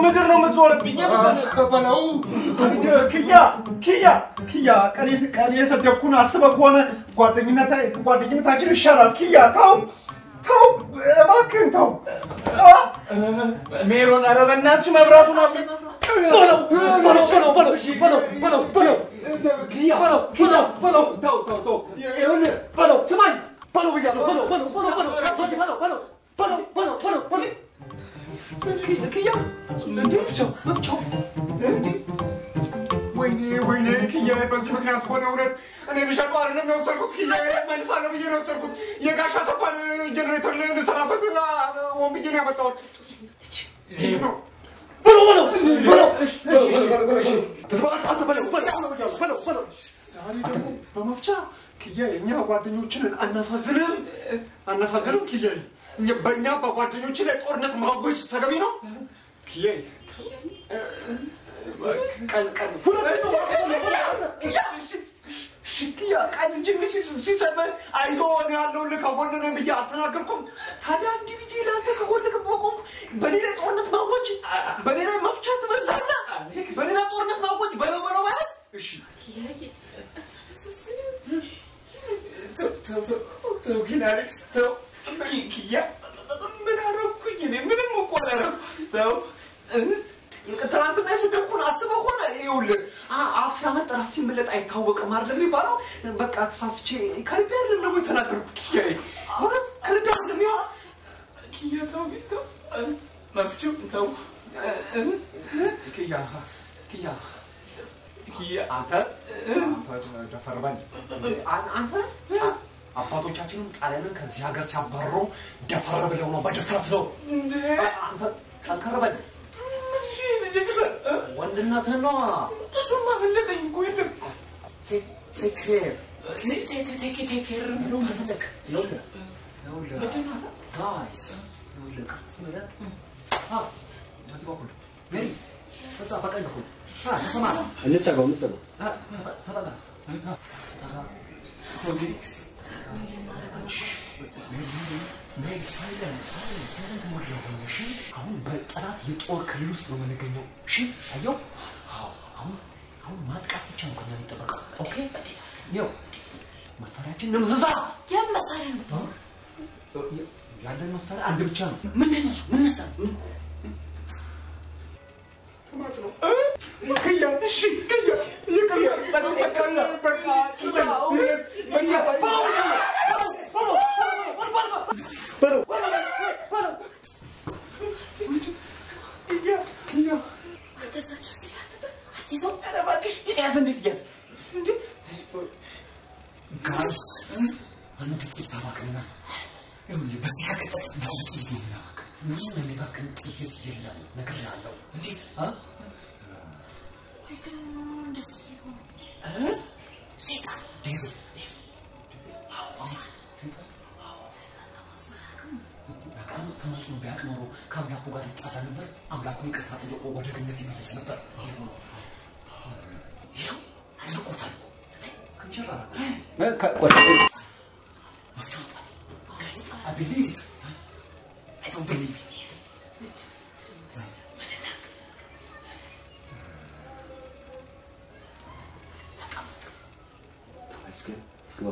ምድር ነው የምትዞርብኝ። በለው ክያ ክያ ክያ ቀኔ ቀኔ የሰደብኩን አስበህ ከሆነ ጓደኝነት ጓደኝነታችን ይሻላል። ክያ ተው ተው እባክህን ተው። ሜሮን፣ ኧረ በእናትሽ መብራቱን አብ በለው በለው በለው በለው በለው በለው በለው ክያ በለው ክያ በለው ተው ተው ተው ይኸውልህ በለው ስማኝ በለው ብያለሁ በለው በለው በለው በለው በለው በለው በለው በለው በለው በለው ክያ እንዴ መፍቻው መፍቻው እንዴ ወይኔ ወይኔ ክያ በዚህ ምክንያት ሆነ እውነት እኔ ልሸጠው አይደለም የወሰድኩት ክያ መልሳለሁ ብዬ ነው የወሰድኩት የጋሻ ተፋን ጀኔሬተር ልሰራበት ሆን ብዬ ነው ያመጣሁት በለው በለው በለው አንተ በለው በለው በለው በለው ዛሬ ደግሞ በመፍቻ ክያ የእኛ ጓደኞችንን አናሳዝንም አናሳዝንም ክያ በእኛ በጓደኞች ላይ ጦርነት ማወጅ ተገቢ ነው ክያ ቀን ቀን ሽክያ ቀን እንጂ ሲሰብህ አይዞ እኔ ያለሁልህ ከጎን ነኝ ብዬ አልተናገርኩም። ታዲያ እንዲህ ብዬ ለአንተ ከጎንህ በቆምኩ በእኔ ላይ ጦርነት ማወጅ፣ በእኔ ላይ መፍቻት ትበዛለህ። በእኔ ላይ ጦርነት ማወጅ በለው በለው ማለት እሺ ተው ግን አሌክስ ተው። ኪያ ምን አደረኩኝ? እኔ ምንም እኮ አላደረኩም። ተው ትናንትና የስደብኩን አስበህ ሆነ ይኸውልህ አ- አፍ ሲያመጥ ራስ ሲመለጥ አይታወቅም አይደለም የሚባለው። በቃ ተሳስቼ ከልቤ አይደለም ደግሞ የተናገርኩት ኪያዬ፣ እውነት ከልቤ አይደለም ያ ኪያ ተው ግን ተው። መፍቹ ተው። ኪያ ኪያ ኪያ አንተ አንተ ደፈር በል አን- አንተ አ- አባቶቻችንም ጣሊያንን ከዚህ ሀገር ሲያባርሩ ደፈር ብለው ነው በድፍረት ነው። እንዴ አ- አንተ ጠንከር በል እሺ እንዴት በል እ? ወንድነትህን ነው እሱማ መለጠኝ እኮ የለም ቴክ ኬር ቴ- ቴ- ቴ- ቴክ ቴክ ኬር ነው ከፈለክ ይኸውልህ ይኸውልህ ጋይስ ይኸውልህ ቀስ ብለህ አ በዚህ በኩል ሜሪ በዛ በቀኝ በኩል አ ተሰማራ እንጠጋው እንጠጋው አ ተጠጋ አ ተጠጋ ቴክኒክስ ሜሪ ሳይለንት ሳይለንት ሳይለንት ሞድ ላይ ሆነ እሺ አሁን በጠላት የጦር ክልል ውስጥ ነው የምንገኘው እሺ አየው አዎ አሁን አሁን ማጥቃት ብቻ ነው ከኛ የሚጠበቀው ኦኬ ይኸው መሳሪያችን ንምዝዛ የምን መሳሪያ ነው? ያለን መሳሪያ አንድ ብቻ ነው ምንድን ነው እሱ? ምን መሳሪያ? ምን? ክያ እሺ ክያ ይቅር በቃ በቃ ክያ እውነት በቃ በለው ክያ ክያ ተዛቸው ሲል ነበር። አትይዘው? ኧረ እባክሽ የተያዘ እንዴት እያዘ እንዴ ጋይስ አንድ ጥቂት ታባክና ይኸውልህ በዚህ ሀገር ብዙ ጥይት ነው የምናባክን ብዙ የሚባክን ጥይት የለም ነግሬሃለሁ እንዴት አ ወይ ግን እንደሱ ሲሆን ሴጣን ዴቪድ ተመስሎ ቢያቅ ኖሮ ከአምላኩ ጋር ይጣላ ነበር። አምላኩን ይቅርታ ጠይቆ ወደ ገነት ይመለስ ነበር። ይኸው አልቆታል እኮ ክንቸራ I believe it. I don't believe it. ተመስገን ግባ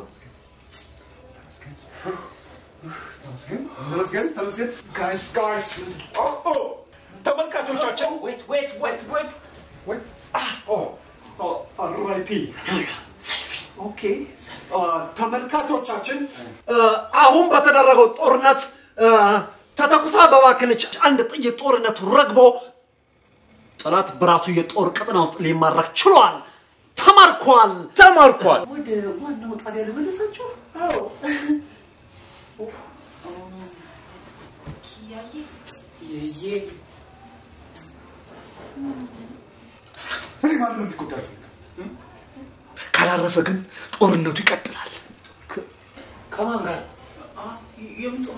ተመስገን ተመስገን ተመስገን ጋይስ ጋይስ ተመልካቾቻችን ዌት ዌት ዌት ዌት ዌት ኦ ኦ አርአይፒ ሰልፊ ኦኬ ተመልካቾቻችን አሁን በተደረገው ጦርነት ተተኩሳ በባከነች አንድ ጥይት ጦርነቱ ረግቦ ጠላት በራሱ የጦር ቀጠና ውስጥ ሊማረክ ችሏል። ተማርኳል። ተማርኳል። ወደ ዋናው ጣቢያ ልመለሳችሁ። ኪያዬ ይዬ እኔ ማንም እንዲጎዳ አልፈልግም። ካላረፈ ግን ጦርነቱ ይቀጥላል ከማን ጋር የምጦ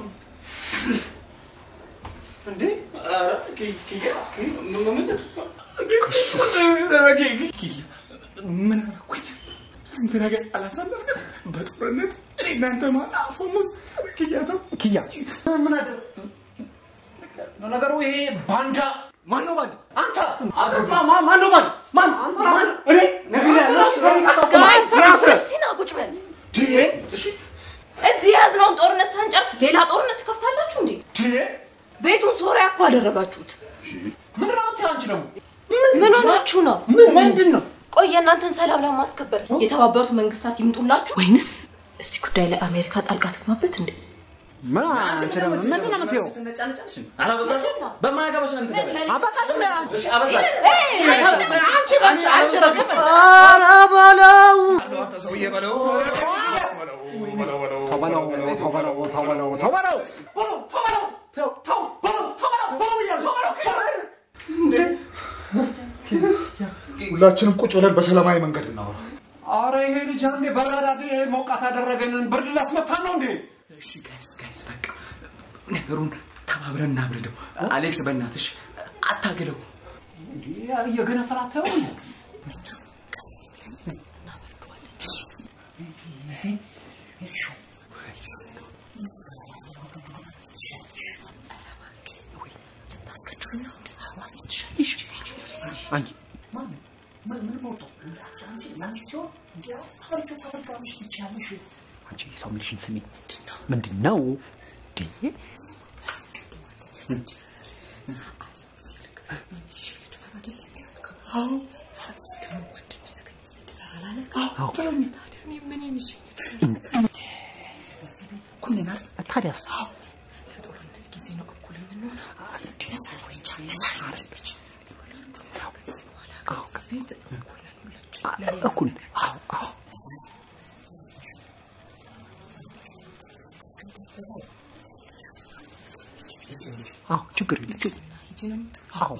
እንዴ? ኧረ ኪ- ኪያ ምንድን ከሱ ኧረ ኪ- ኪያ ምን አደረኩኝ? ስንት ነገር አላሳለፍንም በጦርነት እኔ እናንተ ማን አፈሙዝ ኪያ ተው ኪያ ምን አደረ? ነገሩ ይሄ ባንዳ ማን ነው ባል? አንተ ማ- ማ- ማን ነው ማን ማን ማን እኔ ነግሬሃለሁ እሺ፣ ከእኔ ጋር ታውቀው። ጋይስ ራስህ። ክርስቲና ቁጭ በል። እዚህ የያዝነውን ጦርነት ሳንጨርስ ሌላ ጦርነት ትከፍታላችሁ እንዴ? ቤቱን ሶሪያ እኮ አደረጋችሁት። ምን ነው አንተ አንቺ ደግሞ ምን ሆናችሁ ነው? ምንድን ነው ቆይ የእናንተን ሰላም ለማስከበር የተባበሩት መንግስታት ይምጡላችሁ ወይንስ እዚህ ጉዳይ ላይ አሜሪካ ጣልቃ ትግባበት እንዴ? ምን አንቺ ደግሞ ምንድን ነው የምትይው ትነጫነጫለሽ? አላበዛሽም? በማያገባሽ ነው የምትገባው። አበቃትም ያ እሺ አበዛሽ። አንቺ አንቺ አንቺ ረግም ኧረ በለው አንተ ሰውዬ በለው። ተው በለው ተው በለው ተው በለው ተው በለው በለው ተው በለው ተው ተው በለው ተው በለው በለው እያልኩ ተው በለው ሁላችንም ቁጭ ብለን በሰላማዊ መንገድ እናወራ። አረ ይሄ ልጅ አንዴ በራዳ ይሄ ሞቃት ያደረገንን ብርድ ላስመታን ነው እንዴ? እሺ ጋይስ ጋይስ በቃ ነገሩን ተባብረን እናብርደው። አሌክስ በእናትሽ አታግለው። እየገነፈላተው አንቺ አንቺ ሰው የሚልሽን ስሚ። ምንድን ነው እንዴ? ታዲያስ ለጦርነት ጊዜ ነው እኩል የምንሆነው። እኩል አዎ አዎ አዎ ችግር የለም ችግር አዎ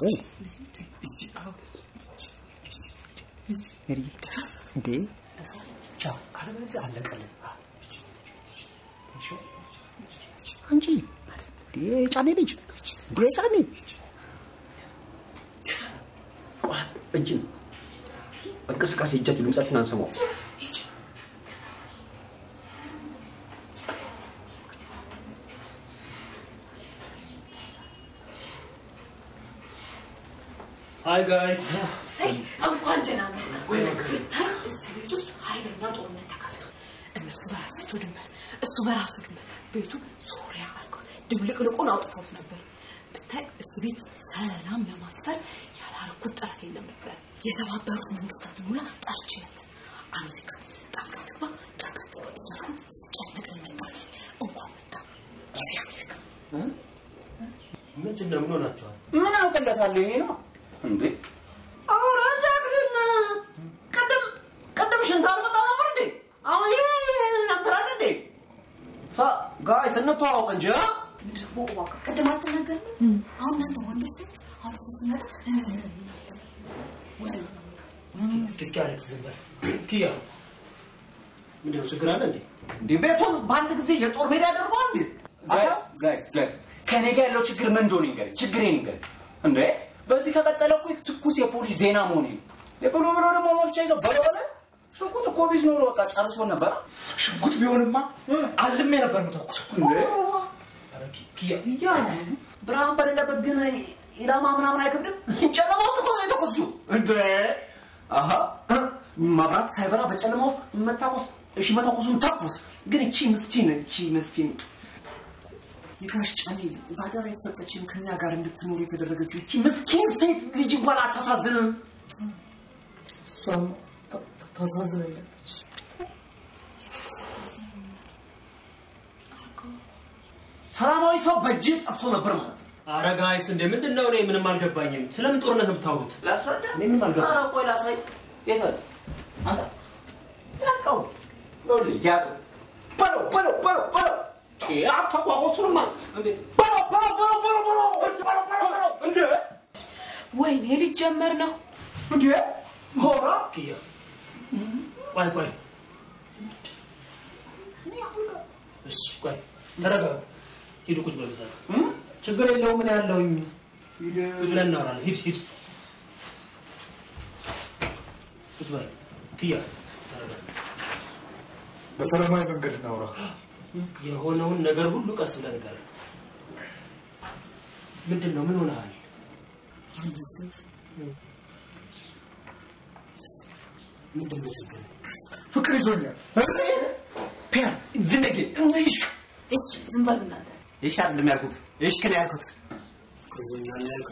ሜሪ እንዴ ቻው አለበለዚያ አለቀልን አንቺ እንዴ ጫኔ ልጅ እንዴ ጫኔ እጅን እንቅስቃሴ እጃችሁ ድምጻችሁን አንሰማው። ሃይ ጋይስ ሰይ እንኳን ደህና መጣ። ብታይ እዚህ ቤት ውስጥ ኃይለኛ ጦርነት ተከፍቶ እነሱ በራሳቸው ድንበር፣ እሱ በራሱ ድንበር ቤቱ ሶሪያ አድርገው ድብልቅልቁን አውጥተውት ነበር። ብታይ እዚህ ቤት ሰላም ለማስፈር ያላረኩት ጥረት የለም ነበር። የተባበሩት መንግስታት ሙላ ጠርቼ ነበር። አሜሪካ ጣልቃ ትግባ ጣልቃ ትግባ እያልኩ ስጨነቅ ነበር። እንኳን መጣ የአሜሪካ ምንድን ነው ምን ሆናችኋል? ምን አውቅለታለሁ? ይሄ ነው እንዴ? ኧረ ጀግንነት! ቅድም ቅድም ሽንት አልመጣም ነበር እንዴ? አሁን ይሄ እናንተላል እንዴ? ሳ ጋይስ እንተዋወቅ እንጂ አ? ደግሞ እባክህ ቅድም አልተናገርንም? አሁን እናንተ ወንዶች ናችሁ። አሁን እሱ ሲመጣ ወይ እስኪ እስኪ አሌክስ ዝም በል። ኪያ ምንድን ነው ችግር አለ እንዴ? እንዴ ቤቱን በአንድ ጊዜ የጦር ሜዳ ያደርገዋል እንዴ? ጋይስ ጋይስ ጋይስ ከኔ ጋር ያለው ችግር ምን እንደሆነ ይንገረኝ። ችግሬን ይንገረኝ። እንዴ በዚህ ከቀጠለ እኮ ትኩስ የፖሊስ ዜና መሆን ነው። ብሎ ብሎ ደግሞ መፍቻ ይዘው በለው በለ ሽጉጥ እኮ ቢዝ ኖሮ በቃ ጨርሶ ነበረ። ሽጉጥ ቢሆንማ አልሜ ነበር የምተኩሰው። ኧረ ኪ- ኪያ ያ ብርሃን በሌለበት ግን ኢላማ ምናምን አይከብድም። ጨለማ ውስጥ እኮ ነው የተኮሱ እንዴ? አሀ መብራት ሳይበራ በጨለማ ውስጥ መታኮስ እሺ፣ መተኮሱን ተኩስ። ግን እቺ ምስኪን እቺ ምስኪን የጋሽ ጫኔ ባደራ የተሰጠችን ከኛ ጋር እንድትኖር የተደረገችው እቺ ምስኪን ሴት ልጅ እንኳን አታሳዝንም? እሷም ታሳዝናለች። ሰላማዊ ሰው በእጅ ጠፍቶ ነበር ማለት ነው። ኧረ ጋይስ እንደ ምንድን ነው? እኔ ምንም አልገባኝም። ስለምን ጦርነት ነው የምታወሩት? ላስረዳ። እኔ ምንም አልገባኝም። ኧረ ቆይ ላሳይ። የት አለ? አንተ ያልቀው ይኸውልህ፣ ያዘው። በለው በለው በለው በለው። አታቋቆሱንማ እንዴት በለው በለው በለው በለው በለው በለው በለው በለው እንዴ ወይኔ ሊጀመር ነው። እንዴ ሆራ ኪያ ቆይ ቆይ፣ እሺ ቆይ ተረጋጋ። ሂዱ ቁጭ በሉ እዛ ጋር። ችግር የለውም እኔ ያለሁኝ። ቁጭ ብለን እናወራለን። ሂድ ሂድ ቁጭ በል ኪያ ተረጋጋ። በሰላማዊ መንገድ እናውራ። የሆነውን ነገር ሁሉ ቀስ ብለህ ንገረን። ምንድን ነው? ምን ሆነሃል? ምንድን ነው ችግር? ፍቅር ይዞኛል። ፒያን ዝነጌ እንይሽ እሺ ዝም በሉ እናንተ። ይሽ አይደለም ያልኩት ይሽ ከኔ ያልኩት ይዞኛል ያልከው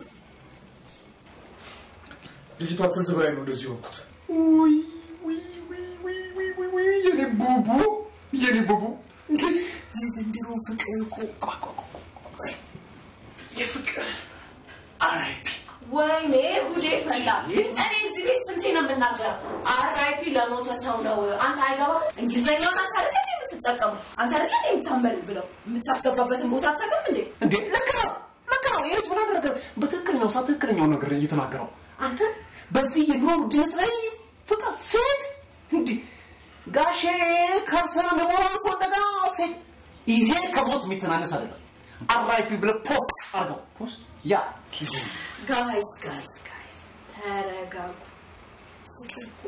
ልጅቷ ትዝ ብላኝ ነው እንደዚህ የሆንኩት። ውይ ውይ ውይ ውይ ውይ ውይ ውይ የኔ ቡቡ የኔ ቡቡ የዘንድሮ ፍቅር እኮ ቆይ ቆይ ቆይ የፍቅር አራይፒ ወይኔ ጉዴ ፈላ። እኔ እዚህ ቤት ስንቴ ነው የምናገረው? አርአይፒ ለሞተ ሰው ነው። አንተ አይገባ እንግሊዝኛውን አንተ አይደል እንዴ የምትጠቀሙ? አንተ አይደል እንዴ የምታንበል ብለው የምታስገባበትን ቦታ አታውቅም እንዴ? እንዴ ልክ ነው ልክ ነው ይሄ ምን አደረገ በትክክለኛው ሰዓት ትክክለኛው ነገር እየተናገረው አንተ በዚህ የኑሮ ውድነት ላይ ፍቅር ሴት እንዲህ ጋሼ ከርሰና መሞራ እኮ እንደገና ሴት ይሄ ከሞት የሚተናነስ አይደለም አራይፒ ብለህ ፖስት አድርገው ፖስት ያ ጋይስ ጋይስ ጋይስ ተረጋጉ። ፍቅር እኮ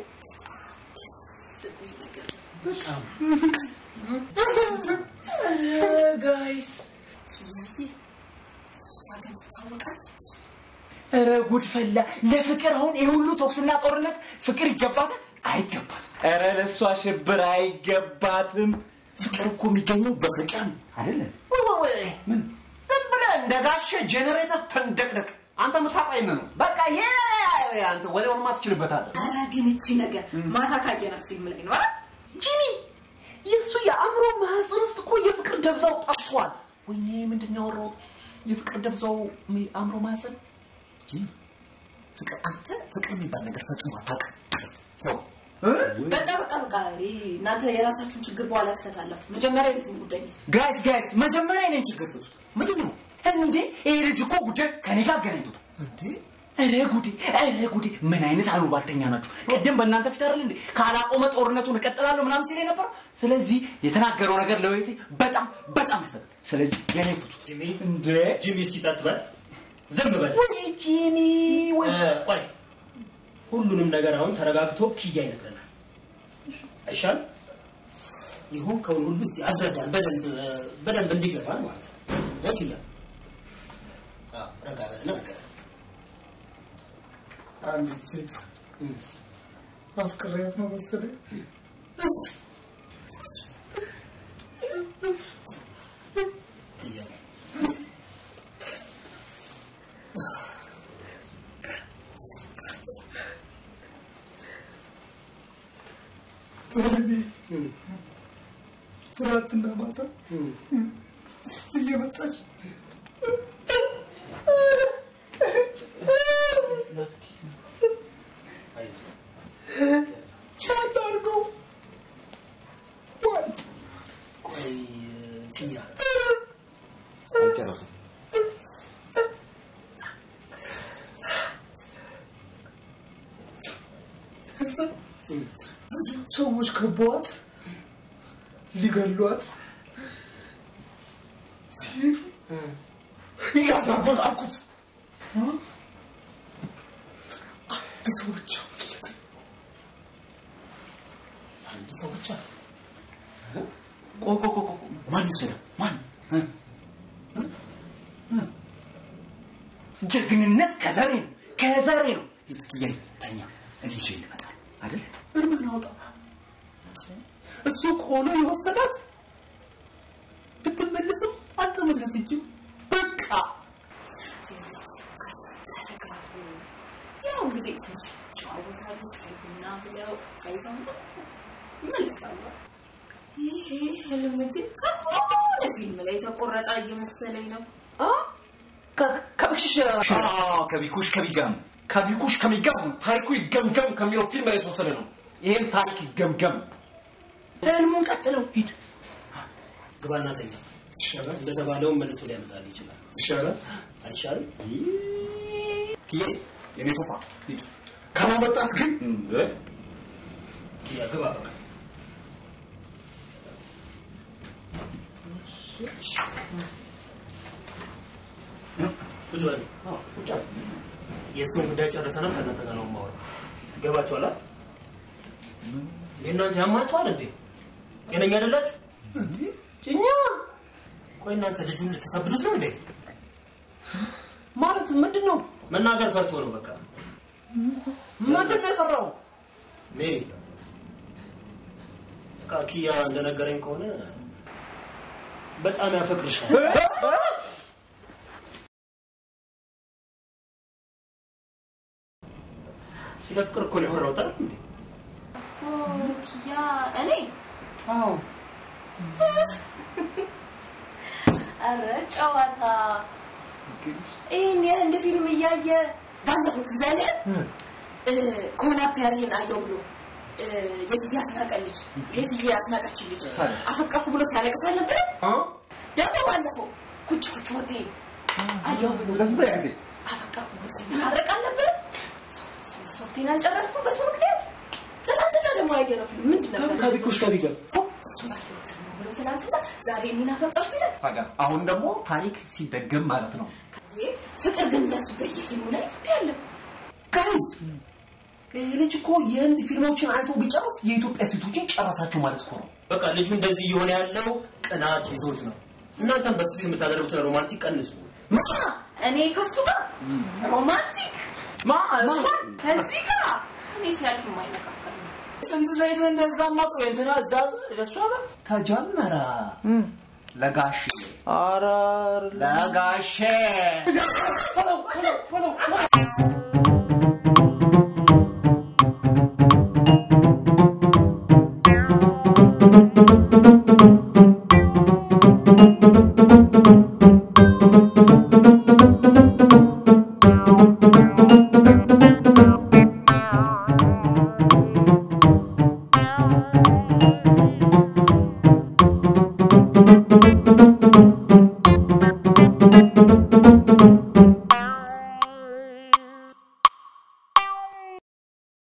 ጋይስ ኧረ ጉድ ፈላ። ለፍቅር አሁን ይህ ሁሉ ቶክስና ጦርነት ፍቅር ይገባታል? አይገባትም። ኧረ ለእሷ ሽብር አይገባትም። ፍቅር እኮ የሚገኘው በፍቅር ነው አይደለም? ምን ዝም ብለህ እንደ ጋሼ ጄኔሬተር ተንደቅደቅ አንተ የምታውቀው ነው በቃ ይሄ አንተ ወሬውን ማትችልበታለህ ኧረ ግን እቺ ነገር ማታ ካየናት ፊልም ላይ ነው አይደል? ጂሚ የእሱ የአእምሮ ማህፀን ውስጥ እኮ የፍቅር ደብዛው ጠፍቷል። ወይኔ ምንድን ነው ያወራሁት? የፍቅር ደብዛው ሚ- አእምሮ ማህፀን ጂሚ፣ ፍቅር አንተ ፍቅር የሚባል ነገር ፈጽሞ አታውቅም። ያው በቃ በቃ በቃ ይሄ እናንተ የራሳችሁን ችግር በኋላ ትፈታላችሁ። መጀመሪያ የልጁን ጉዳይ ነው። ጋይስ ጋይስ፣ መጀመሪያ እኔን ችግር ውስጥ ምንድን ነው እንዴ ይሄ ልጅ እኮ ጉዳይ ከኔ ጋር አገናኝቶታል። እንዴ? ኧረ ጉዴ ኧረ ጉዴ! ምን አይነት አሉባልተኛ ናችሁ? ቅድም በእናንተ ፊት አይደል እንዴ ካላቆመ ጦርነቱን እቀጥላለሁ ምናምን ሲል የነበረው። ስለዚህ የተናገረው ነገር ለወይቴ በጣም በጣም ያሰጋል። ስለዚህ የኔ ፍቱት ጂሚ እንዴ ጂሚ እስኪ ጸጥ በል ዝም በል ወይ ጂሚ ወይ እ፣ ቆይ ሁሉንም ነገር አሁን ተረጋግቶ ኪያ ይነግረናል አይሻል ይሁን ከሁን ሁሉ እስኪ አስረዳን በደንብ እ፣ በደንብ እንዲገባን ማለት ነው እ፣ ኪያ አዎ፣ ረጋ በልና ንገረን አንዲት ሴት እም። አፍቅሬያት ነው መሰለኝ። ኪያ ወይኔ እም፣ ትናንትና ማታ እም። እየመጣች አይዞህ ቻት አድርገው ዋጥ ቆይ ኪያ አልጨረሱም። ሰዎች ከበዋት ሊገሏት ሲሄዱ እያዳመጣኩት አንድ ሰው ብቻ መለጠ። አንድ ሰው ብቻ ቆይ ቆይ ቆይ ቆይ፣ ማን ይወሰደው? ማን እ? እ? እ? ጀግንነት ከዘሬ ነው ከዘሬ ነው። ሂድ ተኛ፣ እኔ ይዤ ልመጣ አይደል? እርምን አውጣ። እሱ ከሆነ የወሰዳት ብትመለስም አልተመለሰችም። በቃ ተረጋጉ። ያው እንግዲህ ትንሽ ጨዋታሉ ቡና ብለው አይዘው ይመልሳሉ። ይሄ ህልም ግን ከሆነ ፊልም ላይ የተቆረጠ እየመሰለኝ ነው። ከ- ከብክሽሽ አዎ፣ ከቢኩሽ ከቢጋም ከቢኩሽ ከሚገም ታሪኩ ይገምገም ከሚለው ፊልም ላይ የተወሰደ ነው። ይህም ታሪክ ይገምገም። ህልሙን ቀጥለው ሂድ። ግባና ተኛ ይሻላል እንደተባለውን መልሶ ሊያመጣል ይችላል ይሻላል። አይሻልም ይሄ የኔ ሶፋ ሂድ። ካላመጣት ግን እንዴ ኪያ ግባ በቃ ቁጭ በሉ የእሱን ጉዳይ ጨርሰናል ከእናንተ ጋር ነው የማወራው ገባችኋል አይደል? እናንተ ያማችኋል እንዴ ጤነኛ አይደላችሁ እኛ ቆይ እናንተ ልጁን ልትከብዱት ነው እንዴ ማለት ምንድን ነው? መናገር ፈርቶ ነው በቃ ምንድን ነው የቀረው? ሜሪ በቃ ኪያ እንደነገረኝ ከሆነ በጣም ያፈቅርሻል ስለ ፍቅር እኮ ነው ያወራሁት አይደል እንዴ ኪያ እኔ አዎ ኧረ ጨዋታ ይህን ያህል እንደ ፊልም እያየ ባለፈው ጊዜ አለ ከሆነ ፔርሊን አለው ብሎ እ፣ የጊዜ አስናቀ ልጅ የጊዜ አስናቀች ልጅ አፈቀርኩ ብሎ ሲያለቅስ አልነበረ? ደግሞ ባለፈው ኩች ኩች ሆቴል አየው ብሎ ለስንተኛ ጊዜ? አፈቀርኩ ብሎ ሲናረቅ አልነበረ? ሶፍት- ሶፍቴን አልጨረስኩም በሱ ምክንያት። ትናንትና ደግሞ ያየነው ፊልም ምንድን ነበር? ከቢኮሽ ከቢገ ኦ፣ እሱን አየሁ ደግሞ ብሎ ትናንትና ዛሬ እኔን አፈቀርኩ ይላል። ታዲያ አሁን ደግሞ ታሪክ ሲደገም ማለት ነው። እንዴ፣ ፍቅር ግን እንደሱ በየፊልሙ ላይ ያለው ጋይዝ ይህ ልጅ እኮ የህንድ ፊልሞችን አይቶ ቢጨርስ የኢትዮጵያ ሴቶችን ጨረሳቸው ማለት እኮ ነው። በቃ ልጁ እንደዚህ እየሆነ ያለው ቅናት ይዞት ነው እናንተም በፊት የምታደርጉትን ሮማንቲክ ቀንሱ ማ እኔ ከሱ ጋር ሮማንቲክ ማ እሷን ከዚህ ጋር እኔ ሲያልፍ የማይነካከል ነው። ስንት ዘይት እንደዛ ማጡ እንትና እዛ እሷ ጋር ተጀመረ ለጋሼ ኧረ ለጋሼ